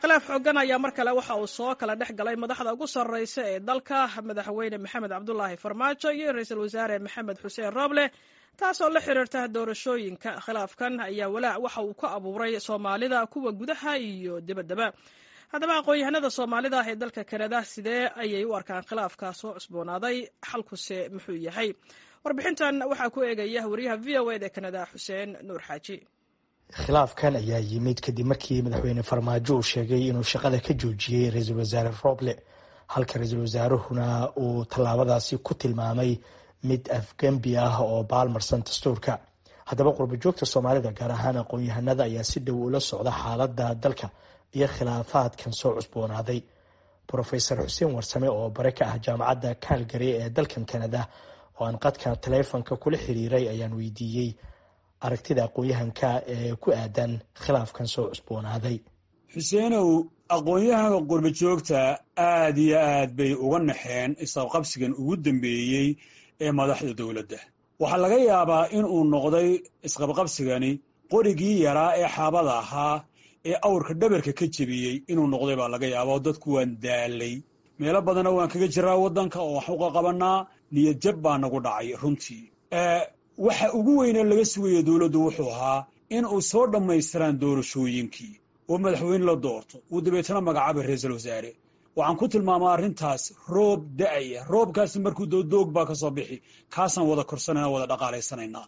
khilaaf xoogan ayaa mar kale waxa uu soo kala dhex galay madaxda ugu sarreysa ee dalka madaxweyne maxamed cabdulaahi farmaajo iyo ra-iisul wasaare maxamed xuseen rooble taasoo la xiriirta doorashooyinka khilaafkan ayaa walaac waxa uu ka abuuray soomaalida kuwa gudaha iyo dibaddaba haddaba aqoon-yahanada soomaalida ee dalka kanada sidee ayay u arkaan khilaafka soo cusboonaaday xalkuse muxuu yahay warbixintan waxaa ku eegaya wariyaha v o ed ee kanada xuseen nuur xaaji khilaafkan ayaa yimid kadib markii madaxweyne farmaajo uu sheegay inuu shaqada ka joojiyey ra-iisul wasaare roble halka ra-iisul wasaaruhuna uu tallaabadaasi ku tilmaamay mid afgembi ah oo baalmarsan dastuurka haddaba qurbajoogta soomaalida gaar ahaan aqoon-yahanada ayaa si dhow ula socda xaaladda dalka iyo khilaafaadkan soo cusboonaaday rofesor xuseen warsame oo bare ka ah jaamacadda calgary ee dalkan canada oo aan qadka taleefonka kula xiriiray ayaan weydiiyey aragtida aqoon-yahanka ee ku aadan khilaafkan soo cusboonaaday xuseenow aqoon-yahanka qurbajoogta aad iyo aad bay uga naxeen isqabqabsigan ugu dambeeyey ee madaxda dowladda waxaa laga yaabaa in uu noqday isqabqabsigani qorigii yaraa ee xaabada ahaa ee awrka dhabarka ka jebiyey inuu noqday baa laga yaaba oo dadku waan daalay meelo badanna waan kaga jiraa waddanka oo wax uqa qabanaa niyad jab baa nagu dhacay runtii waxa ugu weynee laga sugaya dowladdu wuxuu ahaa in uu soo dhammaystiraan doorashooyinkii oo madaxweyne la doorto uu dabeetana magacaaba ra-iisul wasaare waxaan ku tilmaamaa arrintaas roob da-aya roobkaasi markuu dodoog baa ka soo bixi kaasaan wada korsanayna wada dhaqaalaysanaynaa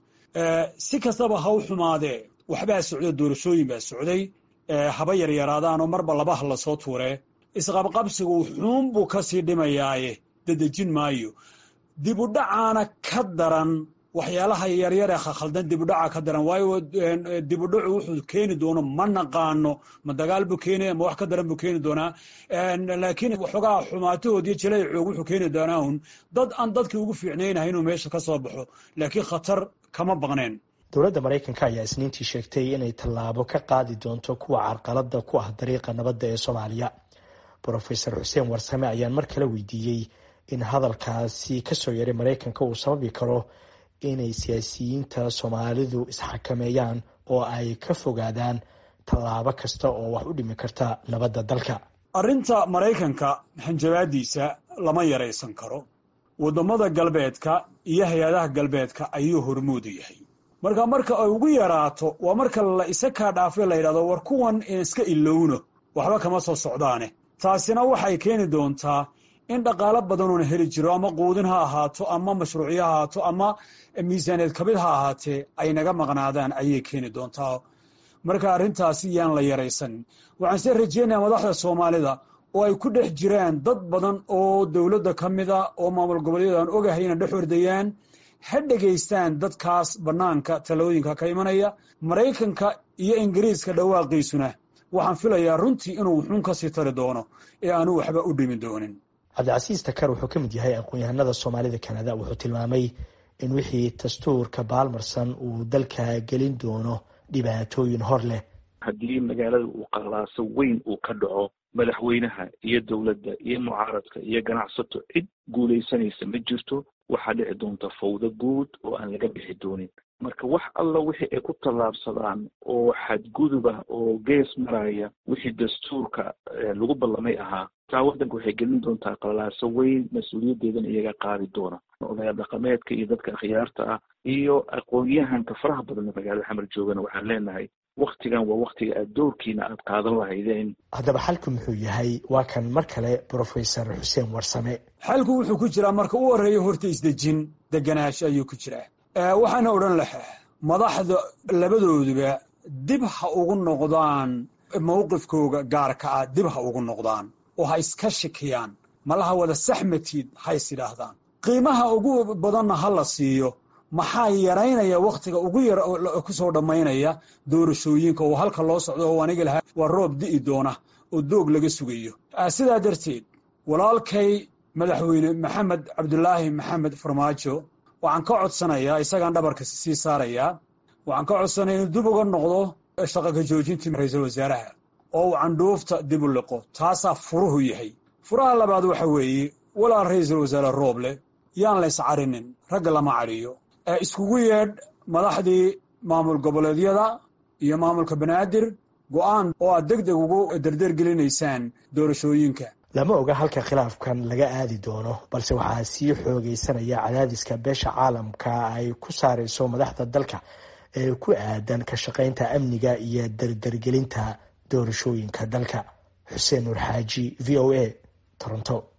si kastaba ha u xumaadee waxbaa socda doorashooyin baa socday haba yaryaraadaanoo marba labaha lasoo tuuree isqabqabsigu xuun buu ka sii dhimayaaye dadejin maayo dibudhacaana ka daran waxyaalaha yaryar ee khaldan dibudhaca ka daran waayo dibudhacu wuxuu keeni doono ma naqaano ma dagaal buu keenaya ma wax ka daran buu keeni doonaa laakiin waxoogaa xumaatahoodiyo jaleecoog wuxuu keeni doonaa un dad aan dadkii ugu fiicnaynahay inuu meesha ka soo baxo laakiin khatar kama baqneen dowladda maraykanka ayaa isniintii sheegtay inay tallaabo ka qaadi doonto kuwa carqalada ku ah dariiqa nabadda ee soomaaliya rofesor xuseen warsame ayaan mar kale weydiiyey in hadalkaasi kasoo yaray maraykanka uu sababi karo inay siyaasiyiinta soomaalidu isxakameeyaan oo ay ka fogaadaan tallaabo kasta oo wax u dhimi karta nabadda dalka arrinta maraykanka hanjabaadiisa lama yaraysan karo waddamada galbeedka iyo hay-adaha galbeedka ayuu hormoodu yahay marka marka ay ugu yaraato waa marka la isa kaa dhaafay la yidhahdo war kuwan iska ilowno waxba kama soo socdaane taasina waxay keeni doontaa in dhaqaalo badanoona heli jiro ama quudin ha ahaato ama mashruucyo ha ahaato ama miisaaneed kabid ha ahaatee ay naga maqnaadaan ayay keeni doontaa marka arrintaasi yaan la yaraysanin waxaan see rajeynayaa madaxda soomaalida oo ay ku dhex jiraan dad badan oo dowladda ka mida oo maamul goboleedyada aan ogahay inay dhex ordayaan ha dhegaystaan dadkaas bannaanka talooyinka ka imanaya maraykanka iyo ingiriiska dhawaaqiisuna waxaan filayaa runtii inuu wuxuun ka sii tari doono ee aanu waxba u dhimi doonin cabdicasiis takar wuxuu ka mid yahay aqoon-yahanada soomaalida kanada wuxuu tilmaamay in wixii dastuurka baalmarsan uu dalka gelin doono dhibaatooyin hor leh haddii magaalada uu qalaaso weyn uu ka dhaco madaxweynaha iyo dowladda iyo mucaaradka iyo ganacsato cid guulaysanaysa ma jirto waxaa dhici doonta fawdo guud oo aan laga bixi doonin marka wax alla wixii ay ku tallaabsadaan oo xadgudub ah oo gees maraya wixii dastuurka lagu ballamay ahaa taa waddanka waxay gelin doontaa qalaaso weyn mas-uuliyaddeedana iyaga qaadi doona odayaal dhaqameedka iyo dadka akhyaarta ah iyo aqoon-yahanka faraha badan ee magaalada xamar joogana waxaan leenahay waktigan waa waktiga aad doorkiina aad qaadan lahaydeen haddaba xalku muxuu yahay waa kan mar kale brofesor xuseen warsame xalku wuxuu ku jiraa marka u horeeya horta isdejin deganaansho ayuu ku jiraa waxaana odhan lahaa madaxda labadooduba dib ha ugu noqdaan mowqifkooga gaarka ah dib ha ugu noqdaan oo ha iska shikiyaan malaha wada saxmatiid ha is idhaahdaan qiimaha ugu badanna ha la siiyo maxaa yaraynaya wakhtiga ugu yar ku soo dhammaynaya doorashooyinka oo halka loo socdo oo aniga lahaa waa roob di'i doona oo doog laga sugayo sidaa darteed walaalkay madaxweyne maxamed cabdulaahi maxamed farmaajo waxaan ka codsanayaa isagaan dhabarka sii saarayaa waxaan ka codsanaya inuu dib uga noqdo shaqa ka joojintii ra-iisul wasaaraha oo uu candhuufta dib u liqo taasaa furuhu yahay furaha labaad waxa weeye walaal ra-iisul wasaare rooble yaan la yscarinin ragga lama cariyo iskugu yeedh madaxdii maamul goboleedyada iyo maamulka banaadir go-aan oo aad deg deg ugu dardeergelinaysaan doorashooyinka lama oga halka khilaafkan laga aadi doono balse waxaa sii xoogeysanaya cadaadiska beesha caalamka ay ku saareyso madaxda dalka ee ku aadan ka shaqeynta amniga iyo dardargelinta doorashooyinka dalka xuseen nuur xaaji v o a toronto